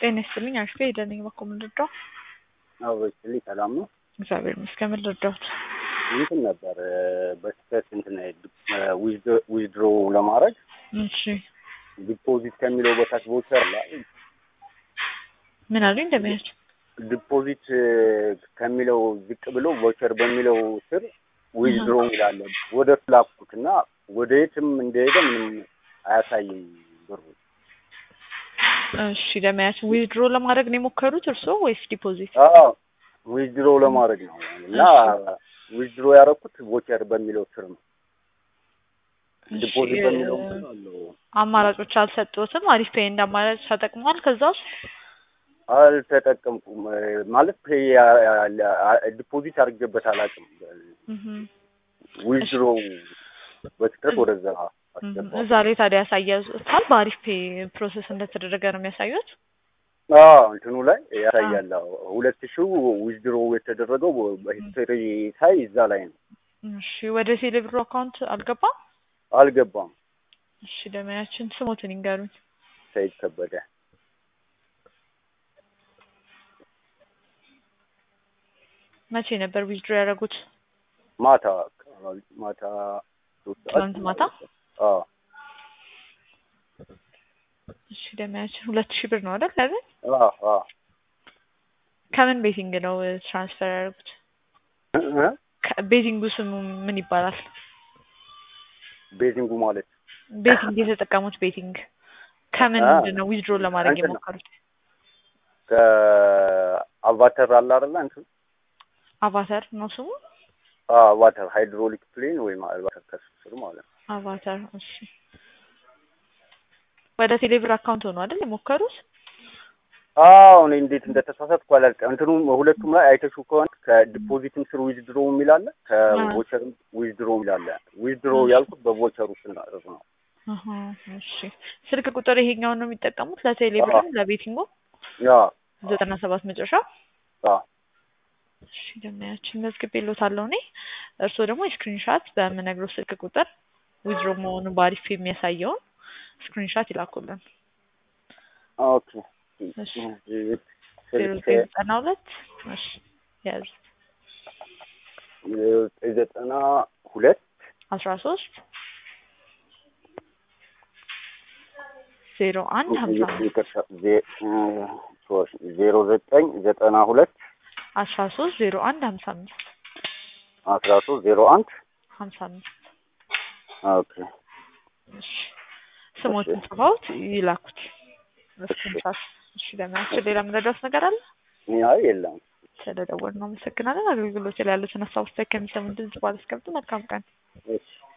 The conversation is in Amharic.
ጤና ይስጥልኝ አሽፌ ሄደን በኩል ምንድረው አበችልኝ ሰላም ነው። እግዚአብሔር ይመስገን። ምን ልርዳዎት? እንትን ነበር በስህተት እንትን ዊዝድሮ ለማድረግ እሺ ዲፖዚት ከሚለው በታች ቮቸር ላይ ምን አሉኝ? እንደሚያች ዲፖዚት ከሚለው ዝቅ ብሎ ቮቸር በሚለው ስር ዊዝድሮ ይላል። ወደ ፍላኩት እና ወደ የትም እንደሄደ ምንም አያሳይም ብሩ። እሺ ለማያች ዊዝድሮ ለማድረግ ነው የሞከሩት እርስዎ ወይስ ዲፖዚት? አዎ ዊዝድሮ ለማድረግ ነው እና ዊዝድሮ ያደረኩት ቮቸር በሚለው ስር ነው። ዲፖዚት በሚለው ስር አለው። አማራጮች አልሰጡትም? አሪፍ ፔይ እንደ አማራጭ ተጠቅሟል? ከዛ ውስጥ አልተጠቀምኩም ማለት ፔይ ዲፖዚት አድርጌበት አላውቅም። ዊዝድሮ በስህተት ወደዛ አስገባው። እዛ ላይ ታዲያ ያሳያታል በአሪፍ ፔይ ፕሮሰስ እንደተደረገ ነው የሚያሳዩት? አዎ እንትኑ ላይ ያሳያል። ሁለት ሺው ዊዝድሮ የተደረገው በሂስትሪ ሳይ እዛ ላይ ነው። እሺ ወደ ቴሌብሩ አካውንት አልገባም? አልገባም። እሺ ደመያችን ስሞትን ይንገሩኝ። ሰይድ ከበደ መቼ ነበር ዊዝድሮ ያደረጉት? ማታ ማታ ትናንት ማታ? አዎ እሺ ደመያችን ሁለት ሺህ ብር ነው አይደል? አይደል? አዎ አዎ ከምን ቤቲንግ ነው ትራንስፈር ያደረጉት? ቤቲንጉ ስሙ ምን ይባላል? ቤዚንጉ ማለት ቤቲንግ የተጠቀሙት ቤቲንግ ከምን ምንድን ነው ዊዝድሮ ለማድረግ እንትን ነው። የሞከሩት? ከአቫተር አለ አይደለ እንትን አቫተር ነው ስሙ? አቫተር ሃይድሮሊክ ፕሌን ወይም አቫተር ከሱ ስር ማለት ነው። አቫተር እሺ። ወደ ቴሌብር አካውንት ሆኖ አይደል የሞከሩት? አዎ እኔ እንዴት እንደተሳሳትኩ አላውቅም። እንትኑ ሁለቱም ላይ አይተሽው ከሆነ ከዲፖዚትም ስር ዊዝድሮ የሚል አለ፣ ከቮቸርም ዊዝድሮ የሚል አለ። ዊዝድሮ ያልኩት በቮቸሩ ስናደርግ ነው። አሀ፣ እሺ ስልክ ቁጥር ይሄኛውን ነው የሚጠቀሙት ለቴሌብርም ለቤቲንጉ ያ ዘጠና ሰባት መጨረሻ አ እሺ ደመያችን መዝግቤልዎታለሁ እኔ እርስዎ ደግሞ የስክሪንሻት በምነግረው ስልክ ቁጥር ዊዝድሮ መሆኑን በአሪፍ የሚያሳየውን ስክሪንሻት ይላኩልን። ኦኬ እሺ ዜሮ ዘጠኝ ዘጠና ሁለት እሺ ያዙ ዘጠና ሁለት አስራ ሶስት ዜሮ አንድ ሀምሳ አምስት ዜሮ ዘጠኝ ዘጠና ሁለት አስራ ሶስት ዜሮ አንድ ሀምሳ አምስት አስራ ሶስት ዜሮ አንድ ሀምሳ አምስት ኦኬ እሺ ስሞትን ጽፈውት ይላኩት ስክሪንሻት። እሺ ለምናችን ሌላ የምንረዳውት ነገር አለ? አይ የለም። ስለደወልን ነው። አመሰግናለን። አገልግሎት ላይ ያሉትን ሀሳቦች ከሚሰሙ ድምጽ ባለስከብት መልካም ቀን። እሺ